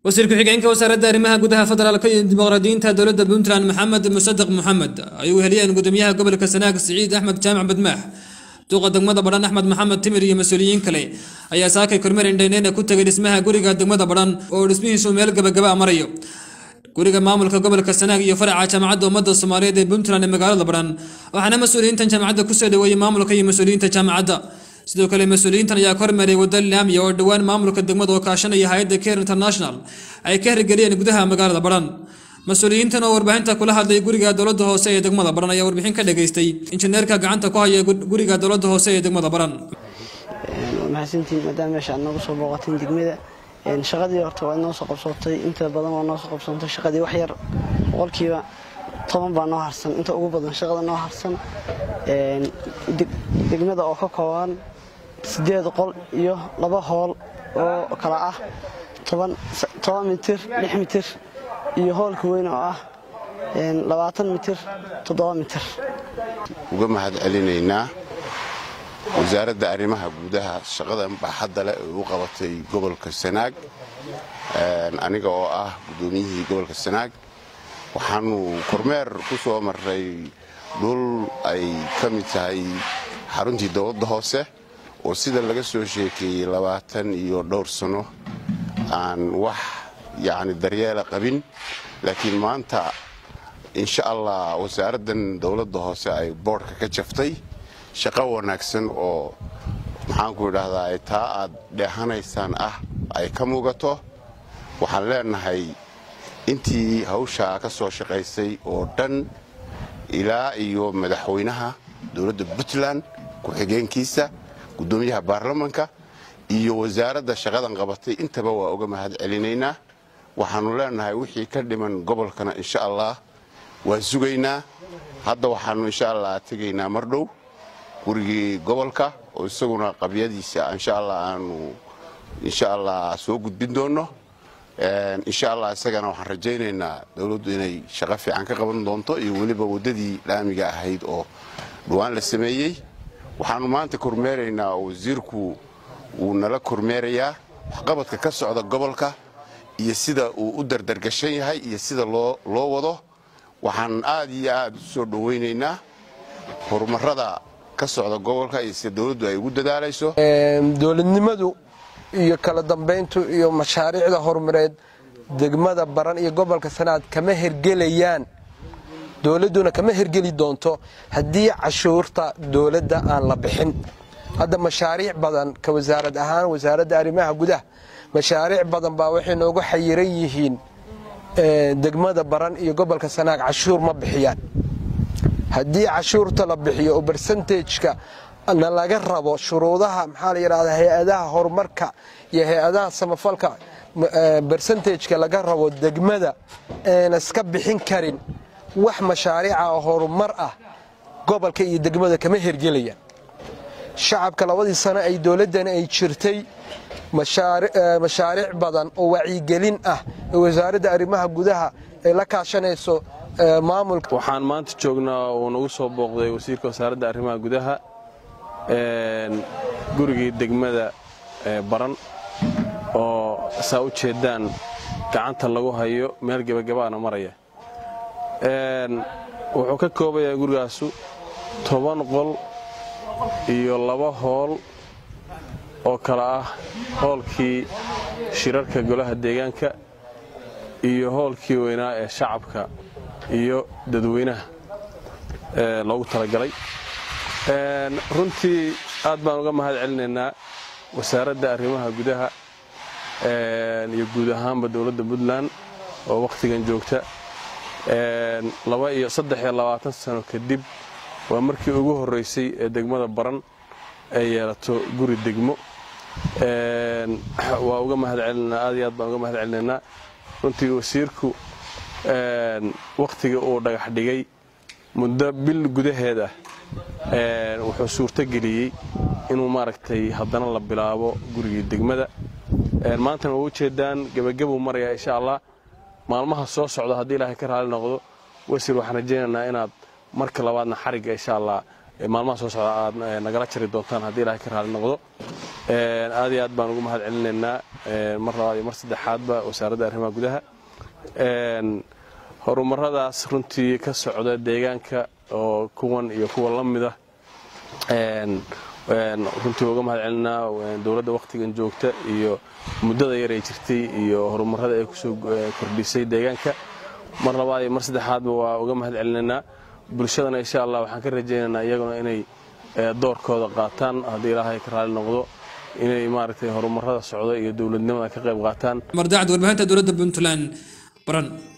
wasiir ku-xigeenka wasaaradda arrimaha gudaha federaalka iyo dimuqraadiyiinta dowladda puntland maxamed musadaq moxamed ay u heliyeen gudoomiyaha gobolka sanaag siciid axmed jaamac badmaax duuqa degmada badhan axmed maxamed timir iyo mas-uuliyiin kale ayaa saakay kormeer indhayneyna ku tegay dhismaha guriga degmada badhan oo dhismihiisu meel gabagaba marayo guriga maamulka gobolka sanaag iyo faraca jaamacadda ummadda soomaaliyeed ee puntland ee magaalada badhan waxaana mas-uuliyiintan jaamacadda kusoo dhaweeyey maamulka iyo mas-uuliyiinta jaamacadda sidoo kale mas-uuliyiintan ayaa ka hormeeray wadda laamiya oo dhowaan maamulka degmada oo kaashanaya hay-adda care international ay ka hirgeliyeen gudaha magaalada badhan mas-uuliyiintan oo warbaahinta kula hadlay guriga dowladda hoose ee degmada badhan ayaa warbixin ka dhageystay injineerka gacanta ku haya guriga dowladda hoose ee degmada badhan mahadsantiin maadaama meesha aad nooga soo booqateen degmada shaqadii horta waa inoo soo qabsootay inta badan waa noo soo qabsoontay shaqadii wax yar boqolkiiba toban baa noo harsan inta ugu badan shaqada noo harsan degmada oo ka kooban sideed qol iyo laba hool oo kala ah toban mitir lix mitir iyo hoolka weyn oo ah labaatan mitir toddoba mitir uga mahad celinaynaa wasaaradda arrimaha gudaha shaqadan baaxadda leh ee u qabatay gobolka sanaag aniga oo ah guddoomiyihii gobolka sanaag waxaanu kormeer ku soo marray dhul ay ka mid tahay xaruntii dowladda hoose oo sida laga soo sheekeeyey labaatan iyo dhowr sano aan wax yacni daryeela qabin laakiin maanta insha allah wasaaraddan dowladda hoose ay boodhka ka jaftay shaqo wanaagsan oo maxaanku idhaahdaa taa aad dheehanaysaan ah ay ka muugato waxaan leenahay intii hawshaa ka soo shaqaysay oo dhan ilaa iyo madaxweynaha dowladda puntland ku-xigeenkiisa guddoomiyaha baarlamanka iyo wasaaradda shaqadan qabatay intaba waa uga mahad celinaynaa waxaannu leenahay wixii ka dhiman gobolkana insha allah waa sugaynaa hadda waxaannu insha allah tegaynaa mar dhow gurigii gobolka oo isaguna qabyadiisa insha allah aanu insha allah soo gudbin doonno insha allah isagana waxaan rajaynaynaa dowladdu inay shaqo fiican ka qaban doonto iyo weliba waddadii laamiga ahayd oo dhawaan la sameeyey waxaannu maanta kormeeraynaa oo wasiirku wuu nala kormeerayaa waxqabadka ka socda gobolka iyo sida uu u dardargashan yahay iyo sida loo wado waxaan aad iyo aad u soo dhowaynaynaa horumarada ka socda gobolka iyo sida dowladdu ay ugu dadaalayso dowladnimadu iyo kala dambayntu iyo mashaariicda horumareed degmada baran iyo gobolka sanaad kama hergelayaan dowladduna kama hergeli doonto haddii cashuurta dowladda aan la bixin hadda mashaariic badan ka wasaarad ahaan wasaaradda arrimaha gudaha mashaariic badan baa waxay noogu xayiran yihiin degmada baran iyo gobolka sanaag cashuur ma bixiyaan haddii cashuurta la bixiyo oo bersentejka na laga rabo shuruudaha maxaa la yidhahdaa hay-adaha horumarka iyo hay-adaha samafalka bersentejka laga rabo degmada eena iska bixin karin wax mashaariica oo horumar ah gobolka iyo degmada kama hergelayaan shacabka labadii sano ay dowladdani ay jirtay mashaariic badan oo wacyigelin ah ee wasaaradda arrimaha gudaha ay la kaashanayso maamulka waxaan maanta joognaa uu nagu soo booqday wasiirka wasaaradda arrimaha gudaha gurigii degmada baran oo saa u jeedaan gacanta lagu hayo meel gebagabaana maraya wuxuu ka koobayaa gurigaasu toban qol iyo laba hool oo kale ah hoolkii shirarka golaha deegaanka iyo hoolkii weynaa ee shacabka iyo dadweynaha loogu talagalay runtii aad baan uga mahad celinaynaa wasaaradda arrimaha gudaha iyo guud ahaanba dowladda puntland oo wakhtigan joogta laba iyo saddex iyo labaatan sano kadib waa markii ugu horraysay ee degmada baran ay yeelato guri degmo waa uga mahad celinaynaa aad iyo aad baan uga mahad celinaynaa runtii wasiirku wakhtiga uu dhagax dhigay muddo bil gudaheed ah wuxuu suurto geliyey inuu maaragtay haddana la bilaabo gurigii degmada maantana waa ujeedaan gebagabuu marayaa insha allah maalmaha soo socda haddii ilaahay ka raali noqdo wasiir waxaan rajaynaynaa inaad marka labaadna xarigga insha allah maalmaha soo socda aad nagala jari doontaan haddii ilaahay ka raali noqdo aad iyo aad baan ugu mahad celinaynaa mar labaad iyo mar saddexaadba wasaaradda arrimaha gudaha horumaradaas runtii ka socda deegaanka oo kuwan iyo kuwa la mida runtii uga mahad celinaa dowladda wakhtigan joogta iyo muddada yar ay jirtay iyo horumarada ay kusoo kordhisay deegaanka mar labaad iyo mar saddexaadba waa uga mahad celinaynaa bulshadana insha allah waxaan ka rajaynaynaa iyaguna inay doorkooda qaataan haddii ilaahay ka raali noqdo inay maaragtay horumarada socda iyo dowladnimada ka qayb qaataan mardacad warbaahinta dowladda puntland baran